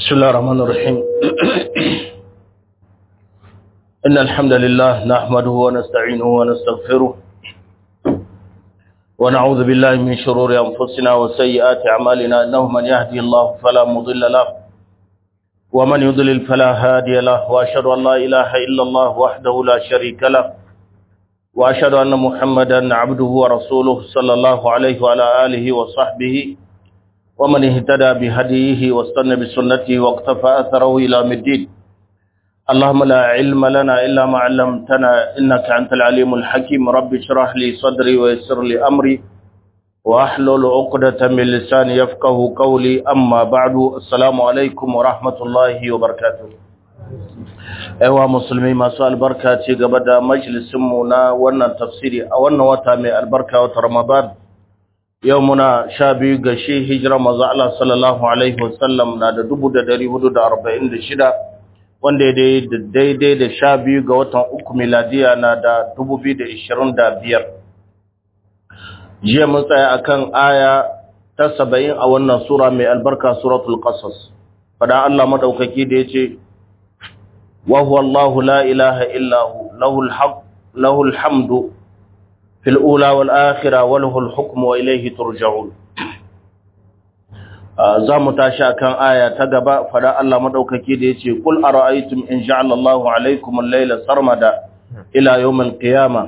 بسم الله الرحمن الرحيم إن الحمد لله نحمده ونستعينه ونستغفره ونعوذ بالله من شرور أنفسنا وسيئات أعمالنا إنه من يهدي الله فلا مضل له ومن يضلل فلا هادي له وأشهد أن لا إله إلا الله وحده لا شريك له وأشهد أن محمدا عبده ورسوله صلى الله عليه وعلى آله وصحبه ومن اهتدى بهديه واستنى بسنته واقتفى أثره إلى مدين اللهم لا علم لنا إلا ما علمتنا إنك أنت العليم الحكيم رب اشرح لي صدري ويسر لي أمري وأحلل عقدة من لساني يفقه قولي أما بعد السلام عليكم ورحمة الله وبركاته Ewa musulmi masu albarka ce gaba da majalisinmu na wannan tafsiri a wannan wata mai albarka wata Ramadan yau muna sha biyu ga shi hijira maza Allah sallallahu Alaihi wasallam na da dubu da dari hudu da arba'in da shida wanda daidai da sha biyu ga watan uku miladiya na da dubu biyu da ishirin da biyar jiya mun tsaya a kan aya ta saba'in a wannan sura mai albarka suratul qasas fada Allah madaukaki da ya ce wa huwa Allahu la ilaha illahu lahul haq lahul hamdu في الأولى والآخرة وله الحكم وإليه ترجعون زامو تاشا كان آية تقبا فلا الله مدوككي ديتي قل أرأيتم إن جعل الله عليكم الليل سرمدا إلى يوم القيامة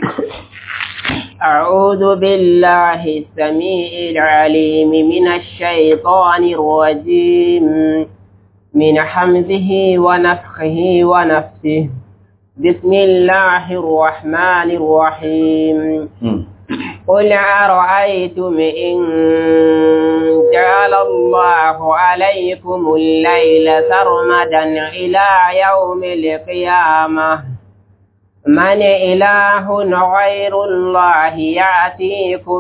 أعوذ بالله السميع العليم من الشيطان الرجيم من حمزه ونفخه ونفسه بسم الله الرحمن الرحيم قل أرأيتم إن جعل الله عليكم الليل سرمدا إلى يوم القيامة من إله غير الله يأتيكم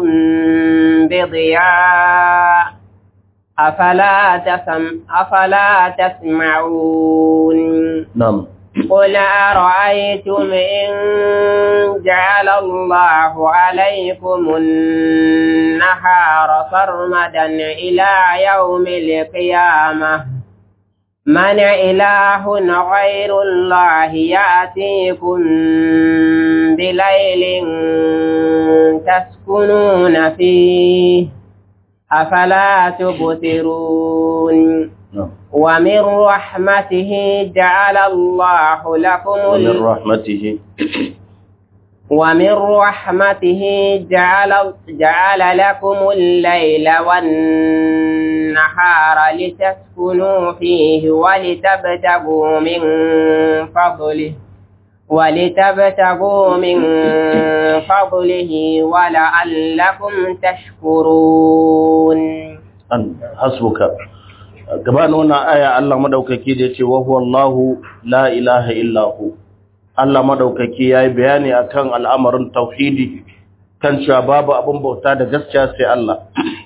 بضياء أفلا, تسم أفلا تسمعون نعم قل أرأيتم إن جعل الله عليكم النهار سرمدا إلى يوم القيامة من إله غير الله يأتيكم بليل تسكنون فيه أفلا تبصرون ومن رحمته جعل الله لكم ومن رحمته ومن رحمته جعل جعل لكم الليل والنهار لتسكنوا فيه ولتبتغوا من فضله ولتبتغوا من فضله ولعلكم تشكرون حسبك gabanin wannan aya Allah madaukaki da yace wa huwa Allahu la ilaha illa hu Allah madaukaki yayi bayani akan al'amarin tauhidi kan cewa babu abin bauta da gaskiya sai Allah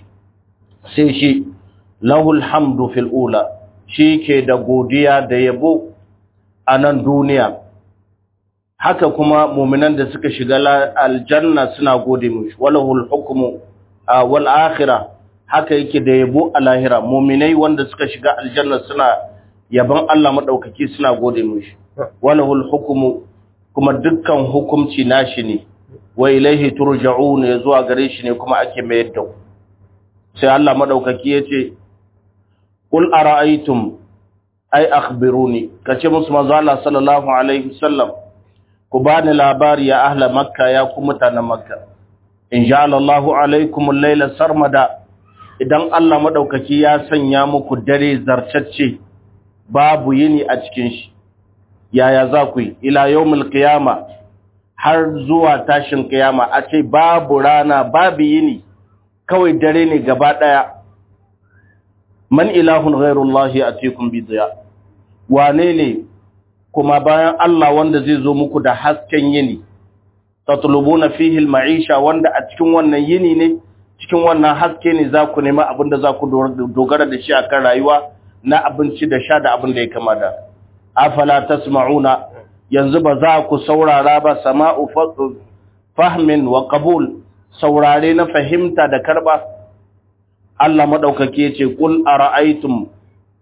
sai shi lahul hamdu fil ula shi ke da godiya da yabo a nan duniya haka kuma mu'minan da suka shiga aljanna suna gode mishi walahul hukmu wal akhirah haka yake da yabo a lahira muminai wanda suka shiga aljanna suna yaban Allah madaukaki suna gode mishi walahul hukmu kuma dukkan hukunci nashi ne wa ilaihi turja'un ya zuwa gare shi ne kuma ake mayar da sai Allah madaukaki yace qul ara'aytum ay akhbiruni kace musu manzo Allah sallallahu alaihi wasallam ku bani labari ya ahla makka ya ku mutanen makka in ja'ala Allahu alaikum al-laila sarmada idan Allah maɗaukaki ya sanya muku dare zartacce babu yini a cikin shi yaya za ku yi ila yawmul qiyama har zuwa tashin qiyama a ce babu rana babu yini kawai dare ne gaba daya man ilahun ghairullahi atikum bi diya wane ne kuma bayan Allah wanda zai zo muku da hasken yini tatlubuna fihi al-ma'isha wanda a cikin wannan yini ne cikin wannan haske ne za ku nema abin da za ku dogara da shi a kan rayuwa na abinci da sha da abin da ya kama da afala tasma'una yanzu ba za ku saurara ba sama'u fahmin wa qabul saurare na fahimta da karba Allah madaukake yace kul ara'aytum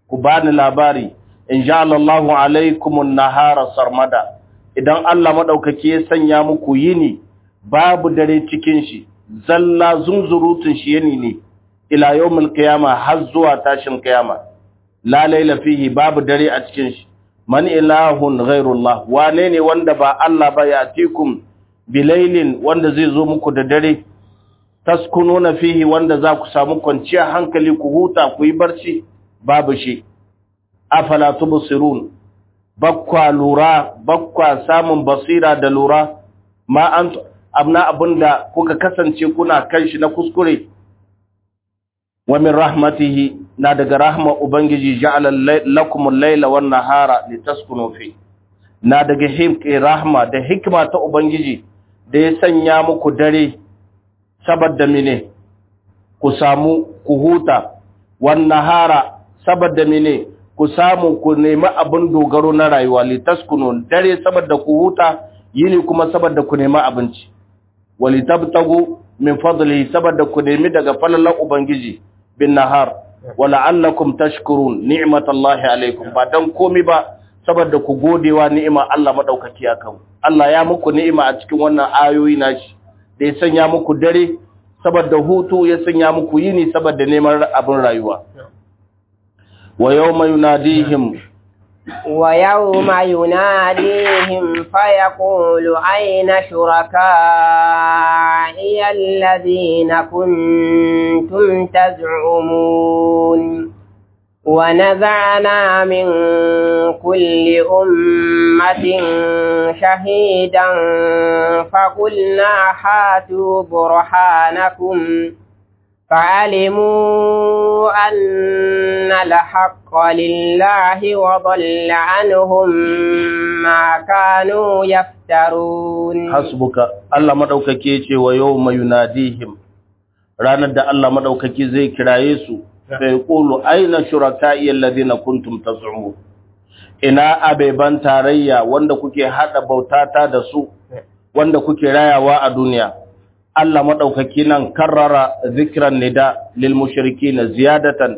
ku bani labari in ja Allahu alaikumun nahara sarmada idan Allah madaukake ya sanya muku yini babu dare cikin shi zalla zunzurutun shi yini ne ila yawmil qiyama har zuwa tashin qiyama la laila fihi babu dare a cikin shi man ilahun ghairullah wane ne wanda ba Allah ba ya tikum bilailin wanda zai zo muku da dare taskununa fihi wanda za ku samu kwanciyar hankali ku huta ku yi barci babu shi afala tubsirun bakwa lura bakwa samun basira da lura ma an abna abinda kuka kasance kuna kan shi na kuskure wa min rahmatihi na daga rahma ubangiji ja'ala lakum al-layla wan nahara litaskunu fi na daga himki rahma da hikma ta ubangiji da ya sanya muku dare saboda mene ku samu ku huta wan nahara saboda mene ku samu ku nemi abin dogaro na rayuwa litaskunu dare saboda ku huta yini kuma saboda ku nemi abinci walitabtagu min fadlihi saboda ku nemi daga falalan ubangiji bin nahar wala'allakum tashkurun ni'matallahi alaikum ba dan komi ba saboda ku godewa ni'ima Allah madaukaki akan Allah ya muku ni'ima a cikin wannan ayoyi nashi da ya sanya muku dare saboda hutu ya sanya muku yini saboda neman abin rayuwa wa yawma yunadihim ويوم يناديهم فيقول أين شركائي الذين كنتم تزعمون ونزعنا من كل أمة شهيدا فقلنا هاتوا برهانكم فعلموا أن الحق لله وضل عنهم ما كانوا يفترون حسبك الله مدوكake yace wa yawma yunadihim ranar da Allah madaukaki zai kiraye su sai yaqulu aina shuraka'i alladhina kuntum taz'umun ina abeban tarayya wanda kuke hada bautata da su wanda kuke rayawa a duniya Allah maɗaukaki nan karrara zikiran nida lil mushrikina ziyadatan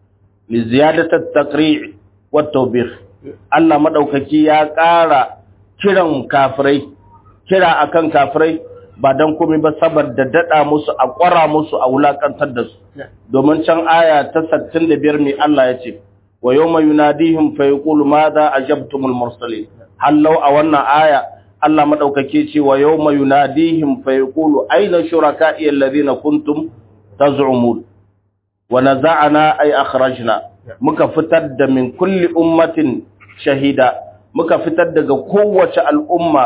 li ziyadatat taqri' wa tawbih Allah maɗaukaki ya ƙara kiran kafirai kira akan kafirai ba dan komai ba saboda dada musu a ƙwara musu a wulakantar da su domin can aya ta 65 mai Allah ya ce wa yawma yunadihim fa yaqulu madha ajabtumul mursalin hallau a wannan aya Allah madaukake ce wa yawma yunadihim fa yaqulu ayna shuraka'i alladhina kuntum taz'umun wa naza'na ay akhrajna muka fitar da min kulli ummatin shahida muka fitar daga kowace al'umma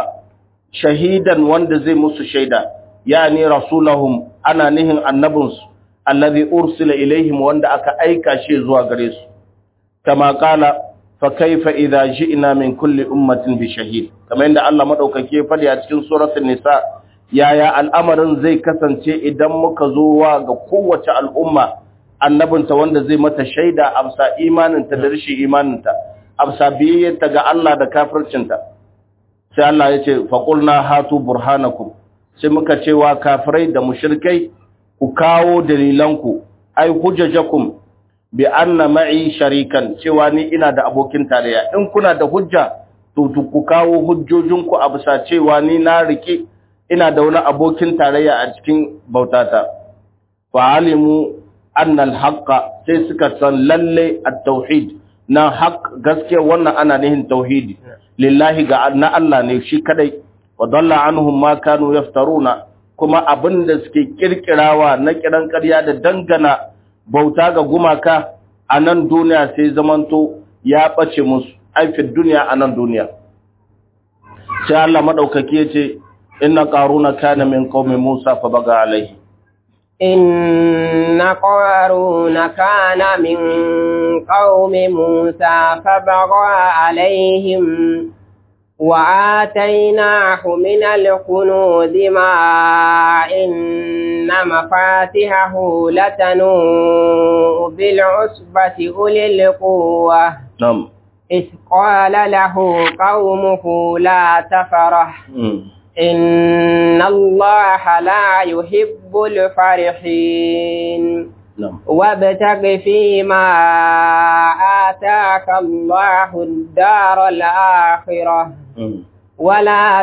shahidan wanda zai musu shaida yani rasulahum ana nihin annabinsu alladhi ursila ilaihim wanda aka aika shi zuwa gare su kama kala fa kaifa idza ji'na min kulli ummatin bi shahid kamar yadda Allah madaukake fadi a cikin suratul nisa yaya al'amarin zai kasance idan muka zo wa ga kowace al'umma annabinta wanda zai mata shaida amsa imaninta da rashin imaninta amsa biyayyarta ga Allah da kafircinta sai Allah ya ce faqulna hatu burhanakum sai muka ce wa kafirai da mushrikai ku kawo dalilanku ai hujjajakum bi anna ma'i sharikan cewa ni ina da abokin tarayya in kuna da hujja to ku kawo hujjojinku a bisa cewa ni na rike ina da wani abokin tarayya a cikin bautata fa alimu anna al-haqqa sai suka san lalle at-tauhid na haq gaskiya wannan ana nihin tauhidi lillahi ga na Allah ne shi kadai wa dalla anhum ma kanu yaftaruna kuma abinda suke kirkirawa na kiran ƙarya da dangana bauta ga gumaka a nan duniya sai zamanto ya ɓace musu aifin duniya a nan duniya sai Allah maɗaukaki ya ce inna ƙaruna kana min qaumi Musa fa baga alaihi إن قارون كان من قوم موسى فبغى عليهم وآتيناه من الكنوز ما إن مفاتحه لتنوء بالعصبة أولي القوة نعم إذ قال له قومه لا تفرح إن الله لا يحب الفرحين نعم وابتغ فيما آتاك الله الدار الآخرة ولا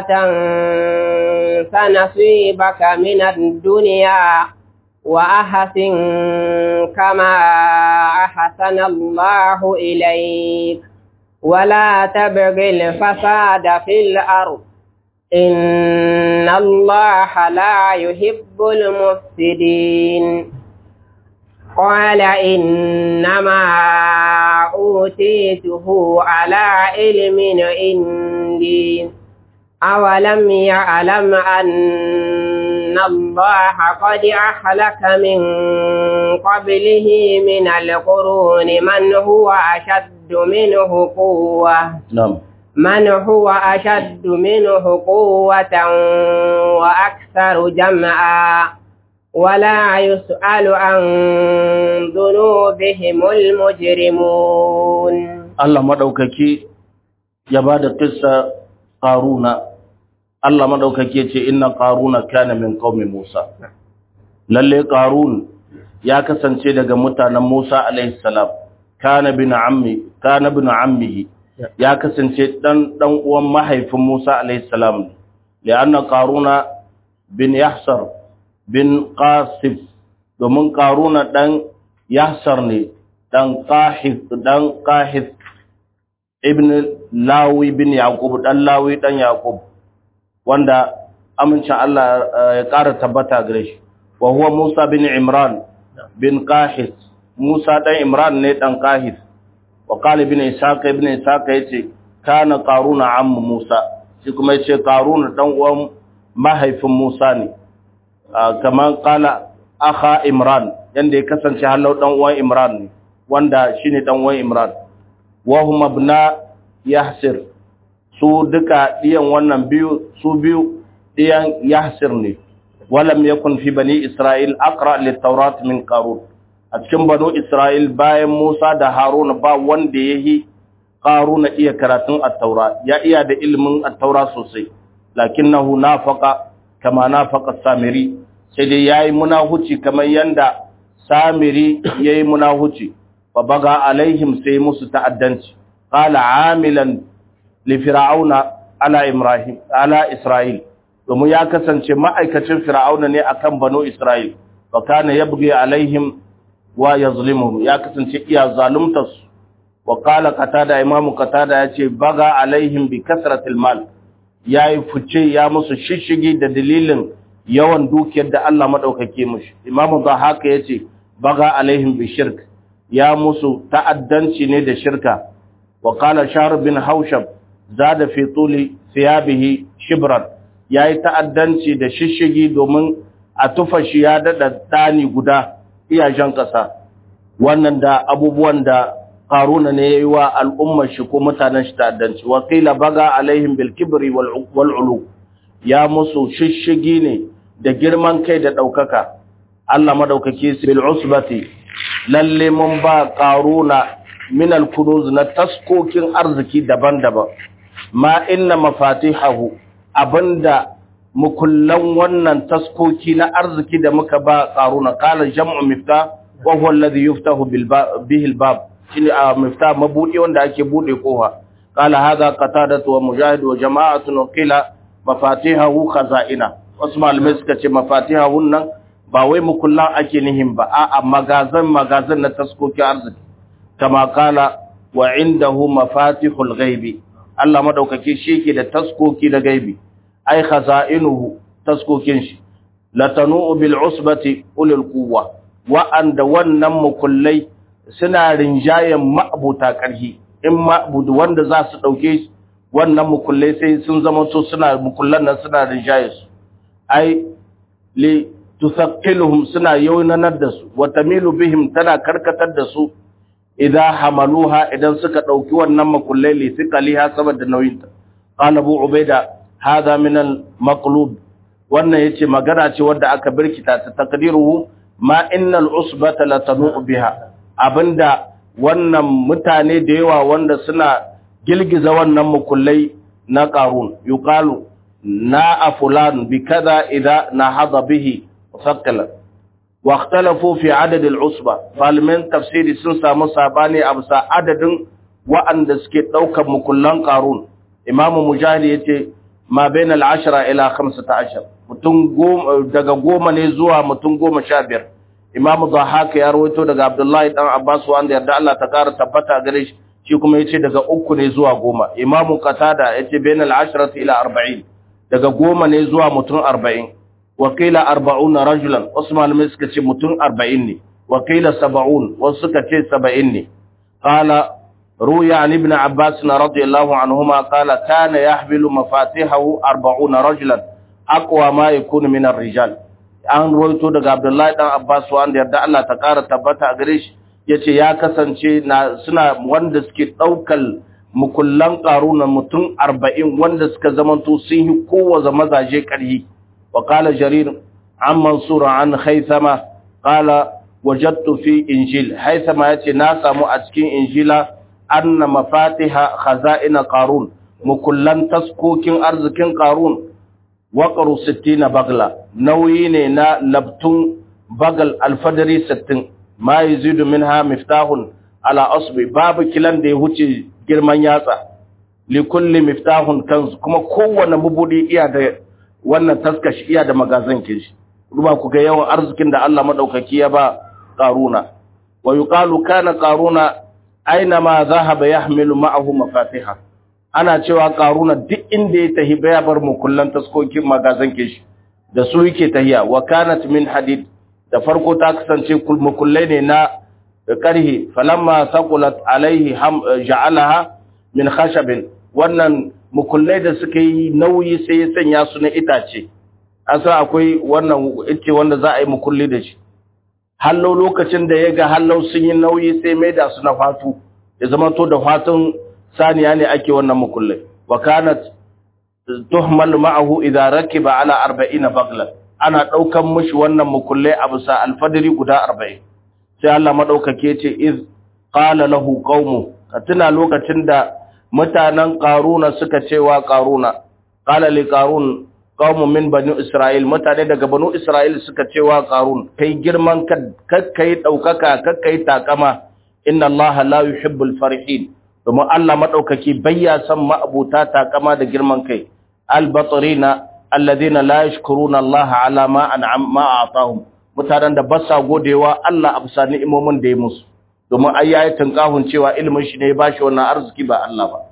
تنس نصيبك من الدنيا وأحسن كما أحسن الله إليك ولا تبغ الفساد في الأرض إن الله لا يحب المفسدين قال إنما أوتيته على علم عندي أولم يعلم أن الله قد أهلك من قبله من القرون من هو أشد منه قوة نعم من هو أشد منه قوة وأكثر جمعا ولا يسأل عن ذنوبهم المجرمون Allah madaukaki ya bada kissa Qaruna Allah madaukaki ya ce inna Qaruna kana min qaumi Musa lalle Qarun ya kasance daga mutanen Musa alaihi salam kana bin ammi kana bin ammihi ya kasance dan dan uwan mahaifin Musa alaihi salam lianna Qaruna bin Yahsar bin Qasif domin Qaruna dan Yahsar ne dan Qahif dan Qahif ibn Lawi bin Yaqub dan Lawi dan Yaqub wanda amincin Allah ya ƙara tabbata gare shi wa huwa Musa bin Imran bin Qahis Musa dan Imran ne dan Qahis wa qala ibn Ishaq ibn Ishaq yace kana Qaruna ammu Musa shi kuma yace Qaruna dan uwan mahaifin Musa ne kaman qala akha Imran yanda ya kasance halau dan uwan Imran ne wanda shine dan uwan Imran wa huma ibna Yahsir su duka diyan wannan biyu su biyu diyan Yahsir ne walam yakun fi bani Isra'il aqra lit-taurat min Qarun a cikin banu Isra'il bayan Musa da Haruna ba wanda yayi Qaruna iya karatun at-taura ya iya da ilimin at-taura sosai lakinnahu nafaqa kama nafaqa Samiri sai dai yayi munahuci kamar yanda Samiri yayi munahuci fa baga alaihim sai musu ta'addanci qala amilan li fir'auna ala ibrahim ala isra'il domin ya kasance ma'aikacin fir'auna ne akan banu isra'il wa kana yabghi alaihim wa yazlimuhum ya kasance iya zalumtas wa qala qatada imamu qatada yace baga alaihim bi kasratil mal yayi fice ya musu shishigi da dalilin yawan dukiyar da Allah madaukake mushi imamu haka yace baga alaihim bi shirk ya musu ta'addanci ne da shirka wa qala shahr bin haushab zada fi tuli thiyabihi shibran yayi ta'addanci da shishigi domin a tufa shi ya dada dani guda iyajen kasa wannan da abubuwan da qaruna ne yayi wa al'ummar shi ko mutanen shi ta'addanci wa qila baga alaihim bil kibri wal ulu ya musu shishigi ne da girman kai da daukaka Allah madaukake su bil usbati lalle mun ba qaruna min al kunuz na taskokin arziki daban-daban ma inna mafatihahu abinda mukullan wannan taskoki na arziki da muka ba qaruna qala jam'u mifta wa huwa alladhi yuftahu bil bihi al bab shine a mifta mabudi wanda ake bude kofa qala hadha qatadatu wa mujahid wa jama'atun wa qila mafatihahu khaza'ina wasu malamai suka ce mafatihahun nan ba wai mukullan ake nihin ba a'a magazan magazan na taskokin arziki kama kala wa indahu mafatihul ghaibi Allah madaukake shi yake da taskoki da gaibi ai khaza'inuhu taskokin shi latanu bil usbati ulul quwwa wa anda wannan mukullai suna rinjayen ma'abuta karhi in ma'budu wanda za su dauke wannan mukullai sai sun zama to suna mukullan nan suna rinjaye su ai li tusaqqiluhum suna yaunanar da su wa tamilu bihim tana karkatar da su idan hamaluha idan suka dauki wannan makullai li thiqaliha saboda nauyinta qala abu ubaida hadha min al maqlub wannan yace magana ce wanda aka birkita ta taqdiruhu ma innal usbata latanu biha abinda wannan mutane da yawa wanda suna gilgiza wannan makullai na qarun yuqalu na fulan bi kaza idza nahada bihi musaqqala wa ikhtalafu fi adad al-usba malaman tafsiri sun samu sabani a bisa adadin wa'anda suke daukar mukullan qarun imamu mujahid yace ma bain al-ashra ila 15 mutum daga goma ne zuwa mutum goma sha biyar imamu dhahaka ya rawaito daga abdullahi dan abbas wanda yarda Allah ta kara tabbata gare shi shi kuma yace daga uku ne zuwa goma imamu qatada yace bain al-ashrati ila 40 daga goma ne zuwa mutum 40 wakila 40 rajulan usman mai suka ce mutum 40 ne wakila 70 wasu suka ce 70 ne qala روي عن ابن عباس رضي الله عنهما قال كان يحمل مفاتيحه أربعون رجلا أقوى ما يكون من الرجال an roito daga Abdullahi dan Abbas wanda yarda Allah ta ƙara tabbata a gare shi yace ya kasance na suna wanda suke daukal mukullan qaruna mutum 40 wanda suka zamanto sun yi kowace mazaje ƙarhi wa qala jarir an mansur an haythama qala wajadtu fi injil haythama yace na samu a cikin injila anna mafatiha khaza'ina qarun mukullan taskokin arzikin qarun waqru 60 bagla nauyi ne na labtun bagal alfadari 60 ma yazidu minha miftahun ala asbi babu kilan da ya huce girman yatsa li kulli miftahun kanz kuma kowanne mubudi iya da wannan taskashi iya da magazin kishi ruba ku ga yawan arzikin da Allah madaukaki ya ba qaruna wa yuqalu kana qaruna aina ma zahaba yahmilu ma'ahu mafatiha ana cewa karuna duk inda ya tahi baya bar mukullan taskokin magazan kishi da su yake tahiya wa kanat min hadid da farko ta kasance mukullai ne na karhi falamma saqulat alaihi ja'alaha min khashabin wannan mukullai da suka yi nauyi sai ya sanya su na itace an san akwai wannan ice wanda za a yi mukulli da shi hallau lokacin da ya ga hallau sun yi nauyi sai mai da su na fatu ya zama to da fatun saniya ne ake wannan mukullai wa kanat tuhmal ma'ahu idza rakiba ala 40 baglan ana daukan mishi wannan mukullai a bisa alfadari guda 40 sai Allah madaukake ce iz qala lahu qaumu ka tuna lokacin da mutanen qaruna suka cewa qaruna qala li qarun qaumun min bani isra'il mutane daga banu isra'il suka cewa qarun kai girman kakkai daukaka kakkai takama inna allaha la yuhibbul farihin domin Allah madaukaki bayya san ma'abuta takama da girman kai albatrina alladhina la yashkuruna allaha ala ma an'am ma atahum mutanen da ba sa godewa Allah absa ni'imomin da ya musu domin ayyatin kahun cewa ilimin shi ne ya bashi wannan arziki ba Allah ba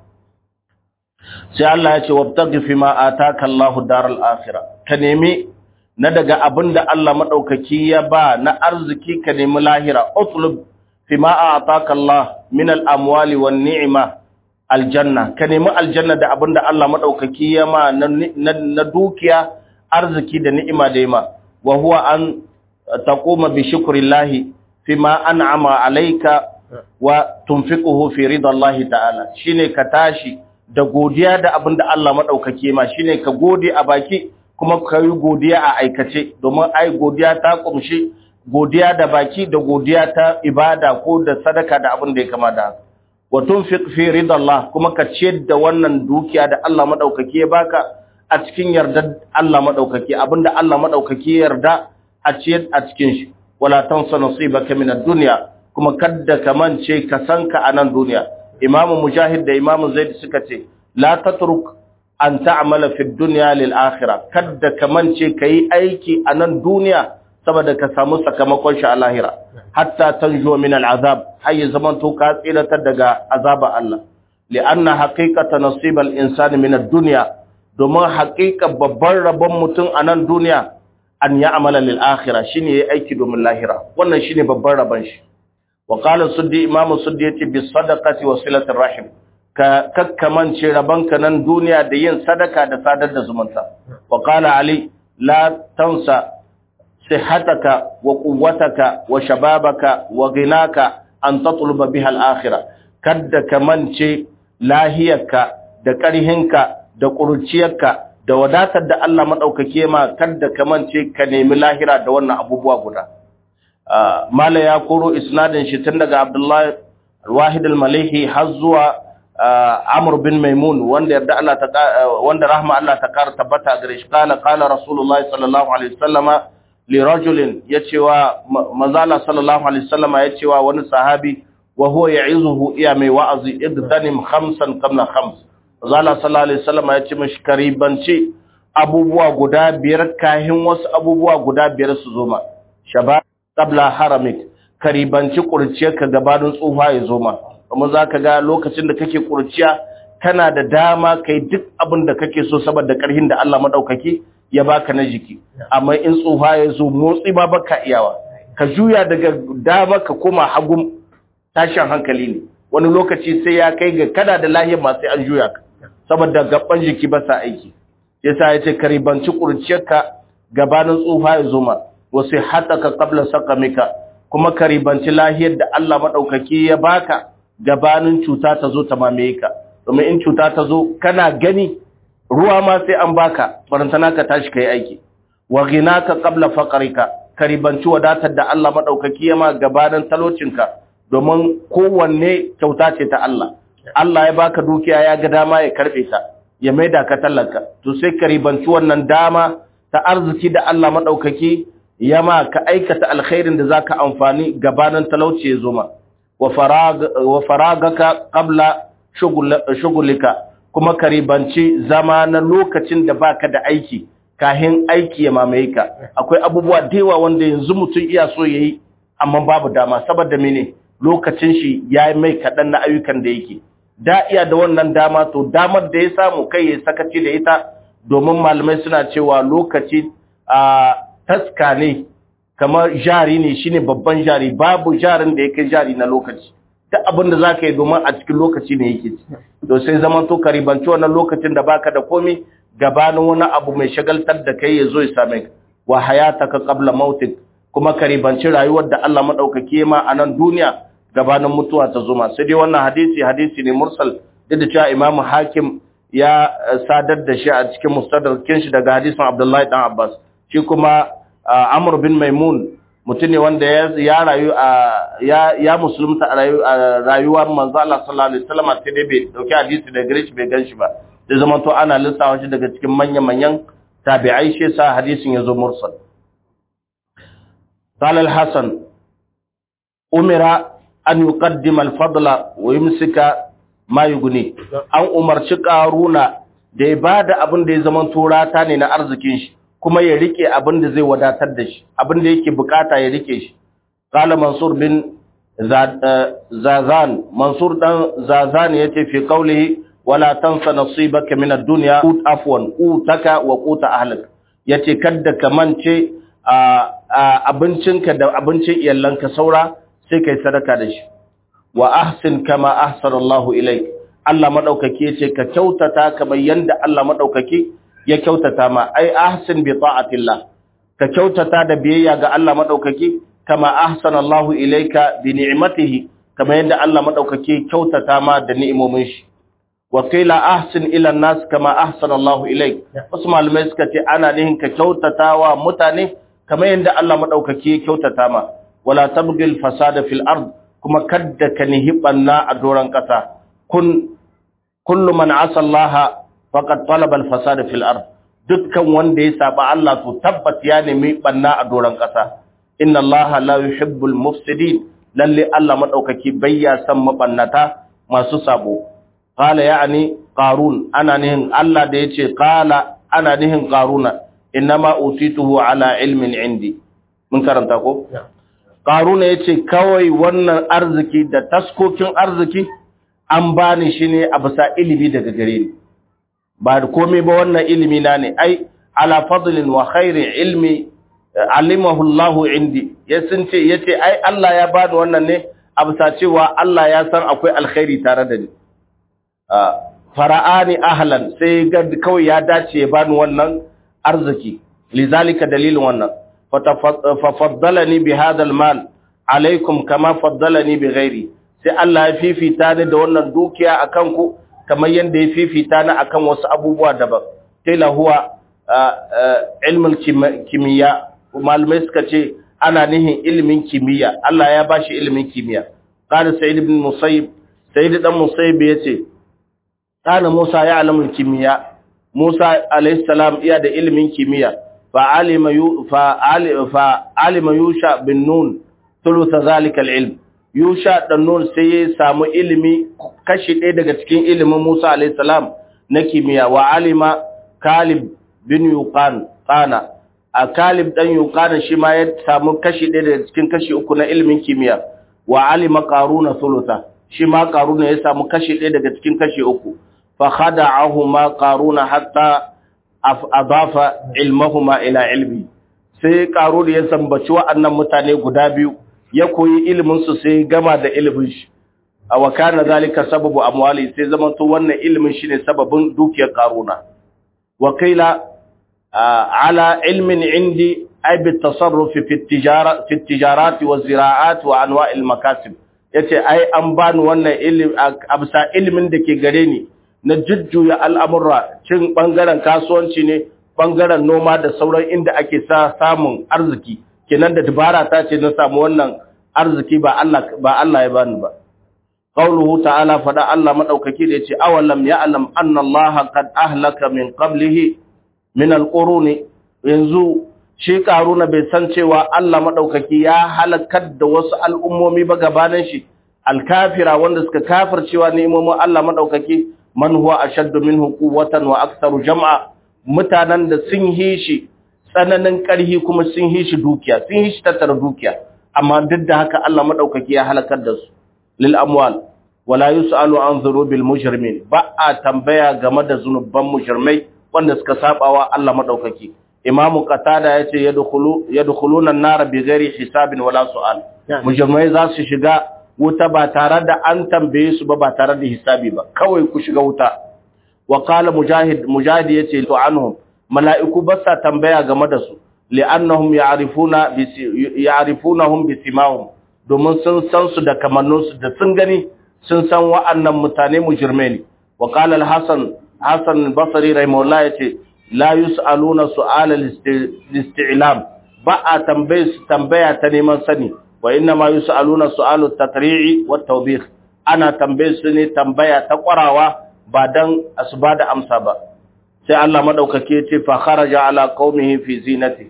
sai Allah ya ce wabtaghi fi ma ataka Allahu daral akhirah ka nemi na daga abinda Allah madaukaki ya ba na arziki ka nemi lahira utlub fi ma ataka Allah min al amwali wan ni'ma aljanna ka nemi aljanna da abinda Allah madaukaki ya ma na dukiya arziki da ni'ima da yima wa huwa an taquma bi shukrillahi fi ma an'ama alayka wa tunfiquhu fi ridallahi ta'ala shine ka tashi da godiya da abin da Allah maɗaukake ma shi ne ka gode a baki kuma ka yi godiya a aikace domin ai godiya ta ƙumshi godiya da baki da godiya ta ibada ko da sadaka da abin da ya kama da haka watun fi ridallah kuma ka ciyar da wannan dukiya da Allah maɗaukake ya baka a cikin yardar Allah maɗaukake abin da Allah maɗaukake ya yarda a ciyar a cikin shi wala tansa nasibaka min ad-dunya kuma kadda ka mance ka sanka a nan duniya imamu mujahid da imamu zaid suka ce la tatruk an ta'mala fi dunya lil akhirah kadda kamance kai aiki a nan duniya saboda ka samu sakamakon shi a lahira hatta tanjo min al azab hayya zaman to ka tsiratar daga azaba Allah li'anna haqiqata nasib al insani min ad dunya domin haqiqa babban rabon mutum a nan duniya an ya'mala lil akhirah shine yayi aiki domin lahira wannan shine babban rabon shi وقال السدي امام السدي yace bi sadaqati wa silatir rahim ka kakkamance rabanka nan duniya da yin sadaka da sadar da zumunta wa qala ali la tansa sihhataka wa quwwataka wa shababaka wa ghinaka an tatluba biha al-akhirah kadda kamance lahiyarka da ƙarhinka da ƙurciyarka da wadatar da Allah madaukake ma kadda kamance ka nemi lahira da wannan abubuwa guda mala ya koro isnadin shi tun daga Abdullahi Wahid al-Malihi har zuwa Amr bin Maimun wanda yarda Allah ta wanda rahma Allah ta kara tabbata gare shi kana qala Rasulullahi sallallahu alaihi wasallama li rajulin yacewa manzala sallallahu alaihi wasallam yacewa wani sahabi wa huwa ya'izuhu iya mai wa'azi iddanim khamsan qabla khams manzala sallallahu alaihi wasallam yace mishi karibanci abubuwa guda biyar kahin wasu abubuwa guda biyar su zo ma shabab qabla haramik karibanci kurciyarka gabanin tsufa ya zo ma kuma zaka ga lokacin da kake kurciya kana da dama kai duk abin da kake so saboda karhin da Allah madaukaki ya baka na jiki amma in tsufa ya zo motsi ba baka iyawa ka juya daga dama ka koma hagun tashin hankali ne wani lokaci sai ya kai ga kana da lahiyar ma sai an juya ka saboda gaban jiki ba sa aiki yasa yace karibanci kurciyarka gabanin tsufa ya zo ma wasu hataka qabla saqamika kuma karibanci lahiyar da Allah madaukaki ya baka gabanin cuta ta zo ta mamaye ka domin in cuta ta zo kana gani ruwa ma sai an baka barantana ka tashi kai aiki wa ghinaka qabla faqrika karibanci wadatar da Allah madaukaki ya ma gabanin talocinka domin kowanne kyauta ce ta Allah Allah ya baka dukiya ya ga dama ya karbe ta ya maida ka talaka to sai karibanci wannan dama ta arziki da Allah madaukaki ya ma ka aikata alkhairin da zaka amfani gabanin talauci ya zo ma wa farag wa faragaka qabla shugulika kuma karibanci zama na lokacin da baka da aiki kahin aiki ya mamaye ka akwai abubuwa da yawa wanda yanzu mutum iya so yayi amma babu dama saboda mene lokacin shi ya mai kaɗan na ayyukan da yake da iya da wannan dama to damar da ya samu kai ya sakaci da ita domin malamai suna cewa lokaci a taska ne kamar jari ne shine babban jari babu jarin da yake jari na lokaci duk abin da za ka yi domin a cikin lokaci ne yake ci to sai zaman to ka ribanci wannan lokacin da baka da komi gabanin wani abu mai shagaltar da kai ya zo ya same ka wa hayataka qabla mautik kuma ka ribanci rayuwar da Allah madaukake ma a nan duniya gabanin mutuwa ta zo ma sai dai wannan hadisi hadisi ne mursal duk da cewa Imam Hakim ya sadar da shi a cikin mustadrakin shi daga hadisin Abdullahi dan Abbas shi kuma Amr bin Maimun mutum ne wanda ya rayu a ya musulunta a rayuwar manzo Allah sallallahu alaihi wasallam sai dai bai dauki hadisi da gare shi bai ganshi ba da zaman to ana lissafa shi daga cikin manyan manyan tabi'ai shi sa hadisin yazo mursal قال الحسن أمر أن يقدم الفضل ويمسك ما يغني an umarci karuna da ya bada abin da ya zaman turata ne na arzikin shi kuma ya rike abin da zai wadatar da shi abin da yake bukata ya rike shi qala mansur bin zazan mansur dan zazan yace fi qawlihi wala tansa nasibaka min ad-dunya ut afwan utaka wa quta ahlik yace kadda ka mance abincinka da abincin iyalanka saura sai kai sadaka da shi wa ahsin kama ahsana Allah ilaik Allah madaukake yace ka kyautata kamar yanda Allah madaukake ya kyautata ma ai ahsin bi ta'atillah ka kyautata da biyayya ga Allah madaukake kama ahsana Allah ilaika bi ni'matihi kama yanda Allah madaukake kyautata ma da ni'imomin shi wa qila ahsin ila nas kama ahsana Allah ilaik wasu malamai suka ce ana nihin ka kyautata wa mutane kama yanda Allah madaukake kyautata ma wala tabghil fasada fil ard kuma kadda ka nihi banna a doran kasa kun kullu man asa Allah faqad talaba al-fasada fil ard dukkan wanda ya saba Allah to tabbat ya nemi banna a doran kasa inna Allah la yuhibbul mufsidin lalle Allah madaukaki bayya san mabannata masu sabo qala ya'ni qarun ana nihin Allah da yace qala ana nihin qaruna inma utituhu ala ilmin indi mun karanta ko qaruna yace kawai wannan arziki da taskokin arziki an bani shi ne a bisa ilimi daga gare ni ba da komai ba wannan ilimi na ne ai ala fadlin wa khairi ilmi alimahu Allah indi ya sun ce yace ai Allah ya bani wannan ne a bisa cewa Allah ya san akwai alkhairi tare da ni fara'ani ahlan sai ga kawai ya dace ya bani wannan arziki lizalika dalilin wannan fa faddalani bi hadha almal alaikum kama faddalani bi ghairi sai Allah ya fifita ni da wannan dukiya akan ku kamar yadda ya fifita ni akan wasu abubuwa daban kila huwa ilmul kimiyya malamai suka ce ana nihin ilimin kimiyya Allah ya bashi ilimin kimiyya qala sa'id ibn musayyib sa'id dan musayyib yace kana Musa ya alamul kimiyya Musa alayhi salam iya da ilimin kimiyya فعلم يو فعلم يوشع بن نون ثلث ذلك العلم يوشع بن نون sai samu ilimi kashi ɗaya daga cikin ilimin Musa alayhi salam na kimiyya wa alima Kalib bin Yuqan qana a Kalib dan Yuqan shi ma ya samu kashi ɗaya daga cikin kashi uku na ilimin kimiyya wa alima Qaruna thulutha shi ma Qaruna ya samu kashi ɗaya daga cikin kashi uku fa khada'ahuma Qaruna hatta adafa ilmahuma ila ilmi sai karo da ya sambaci wa'annan mutane guda biyu ya koyi ilimin su sai gama da ilimin shi a wakana zalika sababu amwali sai zamanto wannan ilimin shine sababin dukiyar karuna wakila ala ilmin indi ay bi tasarruf fi tijara fi tijarat wa ziraat wa anwa' al makasib yace ai an bani wannan ilimi absa ilimin da ke gare ni na jujjuya al'amurra cin ɓangaren kasuwanci ne ɓangaren noma da sauran inda ake sa samun arziki kenan da dabara ta ce na samu wannan arziki ba Allah ya bani ba qauluhu ta'ala fada Allah madaukaki da yace awalam ya'lam anna Allah qad ahlaka min qablihi min alquruni yanzu shi karuna bai san cewa Allah madaukaki ya halakar da wasu al'ummomi ba gabanin shi alkafira wanda suka kafircewa ni'imomin Allah madaukaki man huwa ashaddu minhu quwwatan wa aktharu jam'a mutanen da sun yi shi tsananin ƙarhi kuma sun yi shi dukiya sun yi shi tattara dukiya amma duk da haka Allah madaukaki ya halakar da su lil amwal wala yusalu an dhurubil mujrimin ba a tambaya game da zunuban mujrimai wanda suka sabawa Allah madaukaki imam qatada yace yadkhulu yadkhuluna an-nar bighairi hisabin wala su'al mujrimai za su shiga wuta ba tare da an tambaye su ba ba tare da hisabi ba kawai ku shiga wuta wa qala mujahid mujahid yace to anhum mala'iku ba sa tambaya game da su li'annahum ya'rifuna bi ya'rifunahum bi simahum domin sun san su da kamannun su da sun gani sun san wa'annan mutane mujrime ne wa qala al-hasan hasan al-basri rahimahullah yace la yus'aluna su'ala al-isti'lam ba a tambaye su tambaya ta neman sani wa inna ma yus'aluna su'alu tatri'i wat tawbih ana tambaye su ne tambaya ta kwarawa ba dan asuba da amsa ba sai Allah madaukake ya ce fa kharaja ala qaumihi fi zinati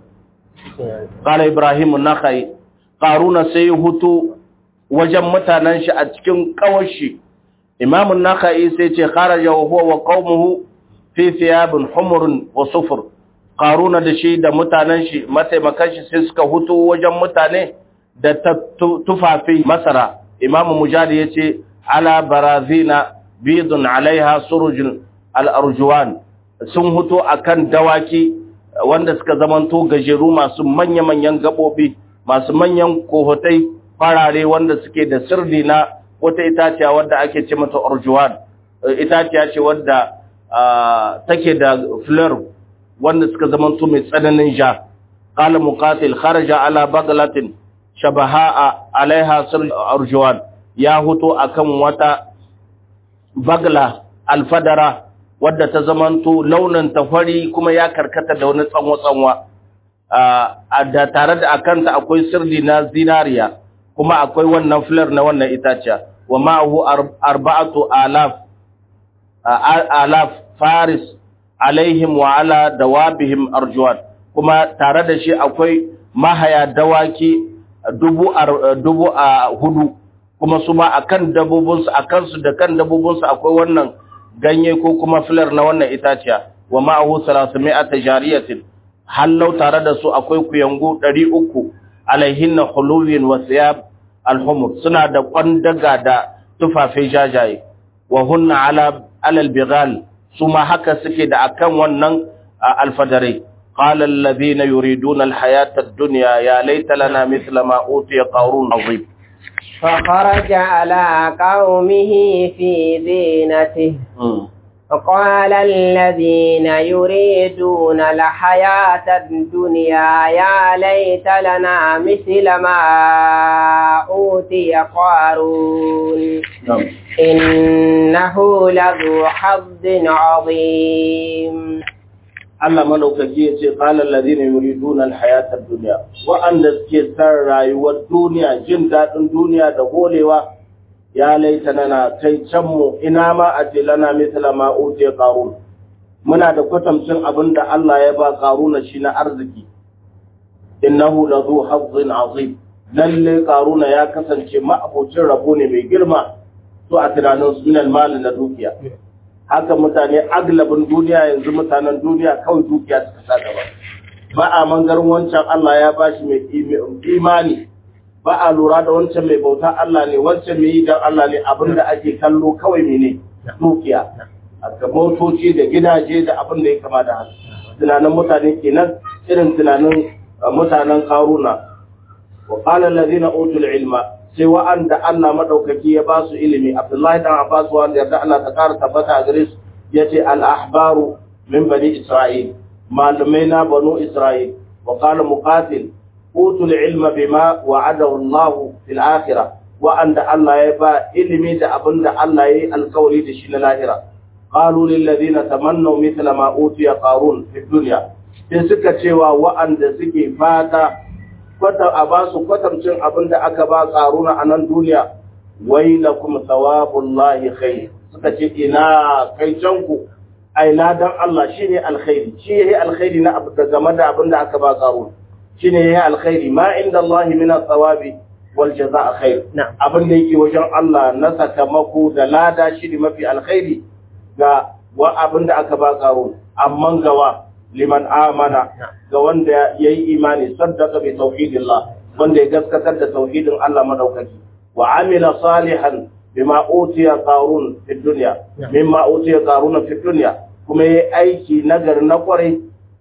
qala ibrahim an-nakhai qaruna sai hutu wajen mutanen shi a cikin kawashi imam an-nakhai sai ce kharaja wa huwa wa qaumuhu fi thiyabin humrun wa sufur qaruna da shi da mutanen shi mataimakan shi sai suka hutu wajen mutane da tufafi masara imam mujahid yace ala barazina bidun alaiha surujun al-arjuwan sun huto akan dawaki wanda suka zamanto gajeru masu manya-manyan gabobi masu manyan kohotai farare wanda suke da sirri na wata itaciya wadda ake ce mata arjuwan itaciya ce wadda take da fleur wanda suka zamanto mai tsananin ja qala muqatil kharaja ala baglatin shabaha alaiha sir arjuwan ya huto akan wata bagla alfadara wadda ta zamanto launin tafari kuma ya karkata da wani tsanwa-tsanwa da tare da akanta akwai sirri na zinariya kuma akwai wannan filar na wannan itaciya wa ma'ahu arba'atu alaf alaf faris alaihim wa ala dawabihim arjuwan kuma tare da shi akwai mahaya dawaki dubu dubu a hudu kuma su ma akan dabobinsu akan su da kan dabobinsu akwai wannan ganye ko kuma filar na wannan itaciya wa ma'ahu 300 jariyatin hallau tare da su akwai kuyangu 300 alaihinna khuluwin wa thiyab alhumur suna da kwandaga da tufafe jajaye wa hunna ala alal bighal su ma haka suke da akan wannan alfadarai qala alladhina yuriduna alhayata ad-dunya ya laita lana mithla ma utiya qarun azim فخرج على قومه في زينته فقال الذين يريدون الحياة الدنيا يا ليت لنا مثل ما أوتي قارون إنه لذو حظ عظيم Allah madaukaki ya ce qala alladhina yuriduna alhayata ad-dunya wa'anda suke san rayuwar duniya jin dadin duniya da golewa ya laita nana kai can mu ina ma a ce lana misla ma uti qarun muna da kwatamcin abin da Allah ya ba karuna shi na arziki innahu lazu hazzin azim lalle karuna ya kasance ma'abocin rabo ne mai girma to a tunanin su minal mali na dukiya haka mutane aglabin duniya yanzu mutanen duniya kawai dukiya suka sa gaba ba a mangarin wancan Allah ya bashi mai imani ba a lura da wancan mai bauta Allah ne wancan mai yi don Allah ne abinda ake kallo kawai mene dukiya a motoci da gidaje da abin da ya kama da haka tunanin mutane kenan irin tunanin mutanen karuna wa qala allazina utul ilma sai wa'anda Allah madaukaki ya ba su ilimi Abdullahi dan Abbas wanda yarda Allah ta kara tabbata a gare su yace al ahbaru min bani Isra'il malamai na banu Isra'il wa qala muqatil utul ilma bima wa'adahu Allah fil akhirah wa'anda Allah ya ba ilimi da abinda Allah ya yi alkawari da shi na lahira قالوا للذين تمنوا مثل ما أوتي قارون في الدنيا sai suka cewa wa'anda suke fata kwata a ba su kwatamcin abin da aka ba karuna a nan duniya wai la kuma sawabullahi khair suka ce ina kai canku ai ladan Allah shine alkhairi shi yayi alkhairi na abu da game da abin da aka ba karuna shine yayi alkhairi ma inda Allah min thawabi wal jazaa khair abin da yake wajen Allah na sakamako da lada shi ne mafi alkhairi ga wa abin da aka ba karo amma gawa liman amana ga wanda ya yi imani saddaka bi tauhidillah wanda ya gaskatar da tauhidin Allah madaukaki wa amila salihan bima utiya qarun fi dunya mimma utiya qarun fi dunya kuma yayi aiki nagari na kwarai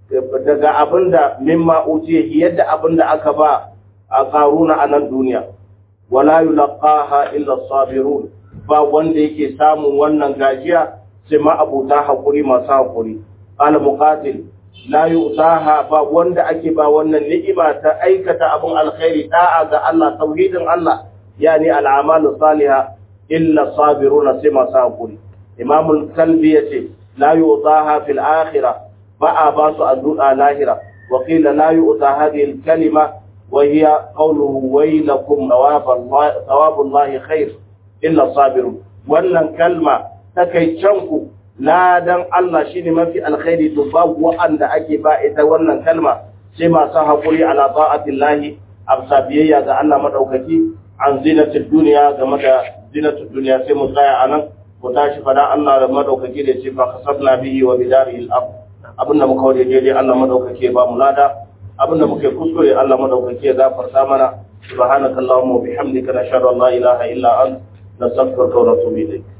daga abinda mimma utiya yadda abinda aka ba a qaruna a nan duniya wala yulqaha illa sabirun ba wanda yake samun wannan gajiya sai ma abuta haƙuri masu haƙuri ƙala muƙatil la yu'taha ba wanda ake ba wannan ni'ima ta aikata abun alkhairi da'a ga Allah tauhidin Allah yani al'amalu salihah illa sabiruna sai masu haƙuri imam al-kalbi yace la yu'taha fil akhirah ba a ba su addu'a lahira wa qila la yu'ta hadhihi al-kalima wa hiya qawluhu waylakum thawabullahi khair illa sabirun wannan kalma takaicanku ladan Allah shi ne mafi alkhairi to babu wa'anda ake ba ita wannan kalma sai masu haƙuri ala ta'atin lahi amsa biyayya ga Allah madaukaki an zinatul duniya game da zinatul duniya sai mu tsaya a nan mu tashi fada Allah da madaukaki da ce fa kasabna bihi wa bidarihi al-ard abinda muka wade daidai Allah madaukaki ya ba mu lada abinda muke kuskure Allah madaukaki ya gafarta mana subhanakallahumma wa bihamdika nashhadu an la ilaha illa anta nastaghfiruka wa natubu ilayk